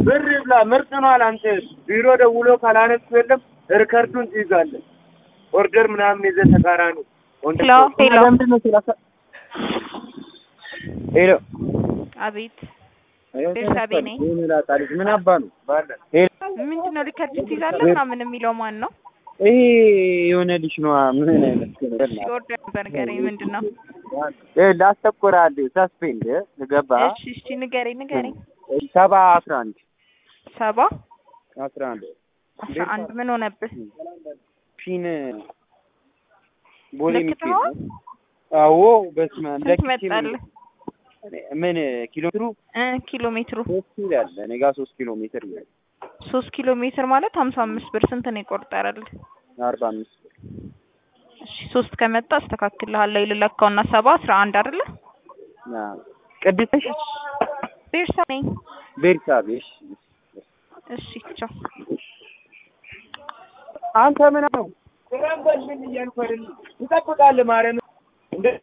ብር ይብላ ምርጥ ነው አለ። አንተ ቢሮ ደውሎ ካላነሱ የለም ሪከርዱን ትይዛለህ። ኦርደር ምናምን ይዘህ ተቃራኒ ሄሎ ሄሎ ሄሎ አቤት ቤርሳቤ ነኝ። ይላጣልሽ ምን አባ ነው ባለ ምንድን ነው ሪከርድ ትይዛለህ ምናምን የሚለው ማን ነው? ይሄ የሆነ ልጅ ነዋ። ምን አይነት እሺ ኦርደር ነበር ንገረኝ። ምንድን ነው? ላስተኮራል ሰስፔንድ ገባ እሺ እሺ ንገረኝ ንገረኝ። ሰባ አስራ አንድ ሰባ አስራ አንድ አስራ አንድ ምን ሆነብህ? ፊን ቦሌ የሚገኝ ለክተኸዋል? አዎ በስመ አብ ስንት ለክቼ መጣልህ? ምን ኪሎ ሜትሩ እ ኪሎ ሜትሩ ሶስት ይላል እኔ ጋር ሶስት ኪሎ ሜትር ይላል ሶስት ኪሎ ሜትር ማለት ሀምሳ አምስት ብር ስንት ነው የቆጠረልህ? አርባ አምስት ብር እሺ ሶስት ከመጣ አስተካክልሃለሁ። ይልለካውና ሰባ አስራ አንድ አይደለ? አዎ። ቅድስት ቤርሳ ነኝ። ቤርሳቤ እሺ እሺ ቻው። አንተ ምን ነው ስራን በልኝ እያልኩ አይደል ትጠብቃለህ ማርያም